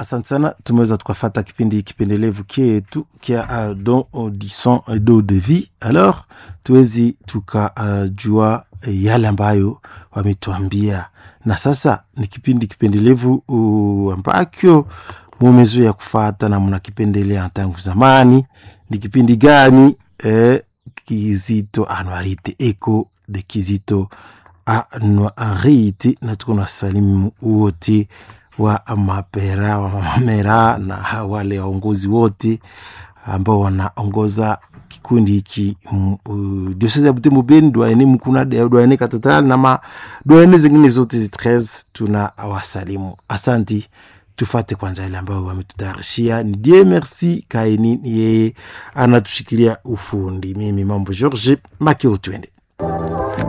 asante sana tumeweza tukafata kipindi kipendelevu kietu kia uh, don audison do de vie alors tuwezi tukajua uh, yale ambayo wametuambia na sasa ni kipindi kipendelevu uh, ambacho mumezoea kufata na mnakipendelea tangu zamani ni kipindi gani eh, kizito anuarite eco de kizito anuarite na tuko na salimu wote wa mapera wa mamera na wale waongozi wote ambao wanaongoza kikundi hiki diosese ya butembo beni dwaene mkuna dwaene katatral na ma dwaene zingine zote 13 tuna wasalimu asanti tufate kwanza ile ambayo wametutayarishia ni die merci kaini yeye anatushikilia ufundi mimi mambo george makeo twende